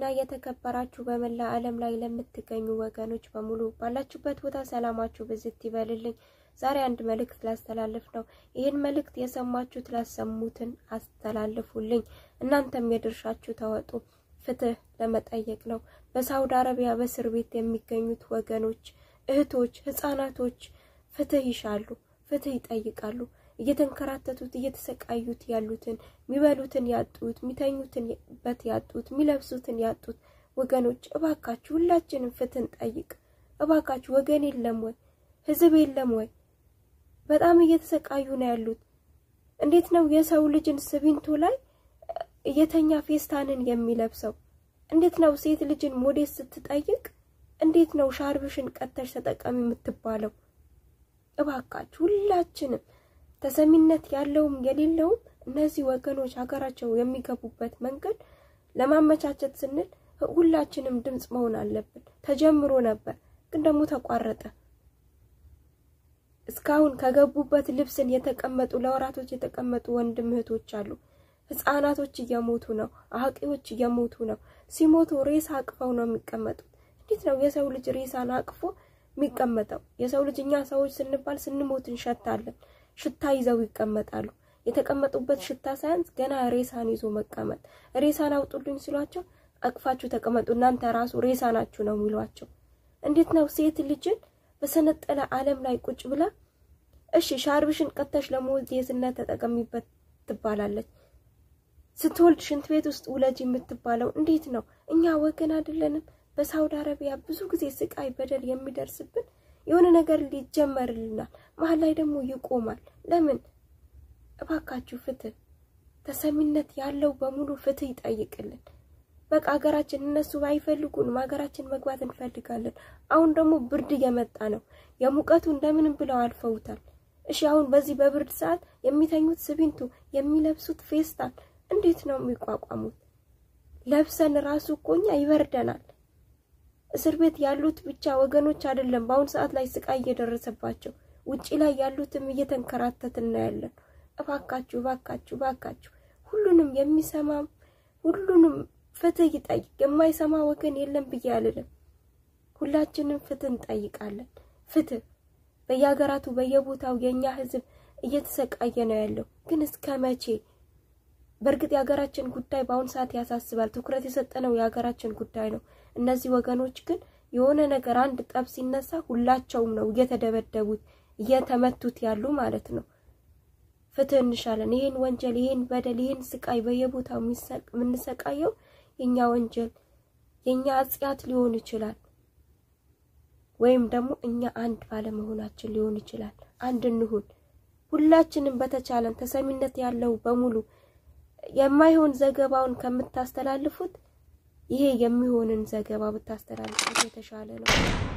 የተከበራችሁ በመላ ዓለም ላይ ለምትገኙ ወገኖች በሙሉ ባላችሁበት ቦታ ሰላማችሁ ብዝት ይበልልኝ። ዛሬ አንድ መልእክት ላስተላልፍ ነው። ይህን መልእክት የሰማችሁት ላሰሙትን አስተላልፉልኝ። እናንተም የድርሻችሁ ተወጡ። ፍትህ ለመጠየቅ ነው። በሳውዲ አረቢያ በእስር ቤት የሚገኙት ወገኖች፣ እህቶች፣ ህጻናቶች ፍትህ ይሻሉ፣ ፍትህ ይጠይቃሉ። እየተንከራተቱት እየተሰቃዩት ያሉትን የሚበሉትን ያጡት፣ የሚተኙትን በት ያጡት፣ የሚለብሱትን ያጡት ወገኖች እባካችሁ ሁላችንም ፍትህን ጠይቅ። እባካችሁ ወገን የለም ወይ? ህዝብ የለም ወይ? በጣም እየተሰቃዩ ነው ያሉት። እንዴት ነው የሰው ልጅን ስቢንቶ ላይ እየተኛ ፌስታንን የሚለብሰው? እንዴት ነው ሴት ልጅን ሞዴስ ስትጠይቅ እንዴት ነው ሻርብሽን ቀተሽ ተጠቀሚ የምትባለው? እባካችሁ ሁላችንም ተሰሚነት ያለውም የሌለውም እነዚህ ወገኖች ሀገራቸው የሚገቡበት መንገድ ለማመቻቸት ስንል ሁላችንም ድምፅ መሆን አለብን። ተጀምሮ ነበር ግን ደግሞ ተቋረጠ። እስካሁን ከገቡበት ልብስን የተቀመጡ ለወራቶች የተቀመጡ ወንድም እህቶች አሉ። ህጻናቶች እየሞቱ ነው። አዋቂዎች እየሞቱ ነው። ሲሞቱ ሬሳ አቅፈው ነው የሚቀመጡት። እንዴት ነው የሰው ልጅ ሬሳን አቅፎ የሚቀመጠው? የሰው ልጅ እኛ ሰዎች ስንባል ስንሞት እንሸታለን። ሽታ ይዘው ይቀመጣሉ። የተቀመጡበት ሽታ ሳያንስ ገና ሬሳን ይዞ መቀመጥ። ሬሳን አውጡልኝ ሲሏቸው አቅፋችሁ ተቀመጡ እናንተ ራሱ ሬሳ ናችሁ ነው የሚሏቸው። እንዴት ነው ሴት ልጅን በሰነጠለ ዓለም ላይ ቁጭ ብላ እሺ ሻርብሽን ቀተሽ ለሞዴስነት ተጠቀሚበት ትባላለች። ስትወልድ ሽንት ቤት ውስጥ ውለጅ የምትባለው እንዴት ነው? እኛ ወገን አይደለንም? በሳውዲ አረቢያ ብዙ ጊዜ ስቃይ፣ በደል የሚደርስብን የሆነ ነገር ሊጀመርልናል፣ መሀል ላይ ደግሞ ይቆማል። ለምን? እባካችሁ ፍትህ፣ ተሰሚነት ያለው በሙሉ ፍትህ ይጠይቅልን። በቃ ሀገራችን እነሱ ባይፈልጉንም ሀገራችን መግባት እንፈልጋለን። አሁን ደግሞ ብርድ እየመጣ ነው። የሙቀቱ እንደምንም ብለው አልፈውታል። እሺ አሁን በዚህ በብርድ ሰዓት የሚተኙት ስቢንቱ፣ የሚለብሱት ፌስታል እንዴት ነው የሚቋቋሙት? ለብሰን ራሱ እኮ እኛ ይበርደናል። እስር ቤት ያሉት ብቻ ወገኖች አይደለም በአሁኑ ሰዓት ላይ ስቃይ እየደረሰባቸው ውጪ ላይ ያሉትም እየተንከራተትን ነው ያለን። እባካችሁ እባካችሁ እባካችሁ ሁሉንም የሚሰማም ሁሉንም ፍትህ ይጠይቅ። የማይሰማ ወገን የለም ብዬ አልልም። ሁላችንም ፍትህ እንጠይቃለን። ፍትህ በየሀገራቱ በየቦታው የእኛ ህዝብ እየተሰቃየ ነው ያለው። ግን እስከ መቼ? በእርግጥ የሀገራችን ጉዳይ በአሁኑ ሰዓት ያሳስባል። ትኩረት የሰጠነው የሀገራችን ጉዳይ ነው። እነዚህ ወገኖች ግን የሆነ ነገር አንድ ጠብ ሲነሳ ሁላቸውም ነው እየተደበደቡት እየተመቱት ያሉ ማለት ነው። ፍትህ እንሻለን። ይህን ወንጀል፣ ይህን በደል፣ ይህን ስቃይ በየቦታው የምንሰቃየው የእኛ ወንጀል የእኛ አጽያት ሊሆን ይችላል፣ ወይም ደግሞ እኛ አንድ ባለመሆናችን ሊሆን ይችላል። አንድ እንሁን ሁላችንም በተቻለን ተሰሚነት ያለው በሙሉ የማይሆን ዘገባውን ከምታስተላልፉት ይሄ የሚሆንን ዘገባ ብታስተላልፉት የተሻለ ነው።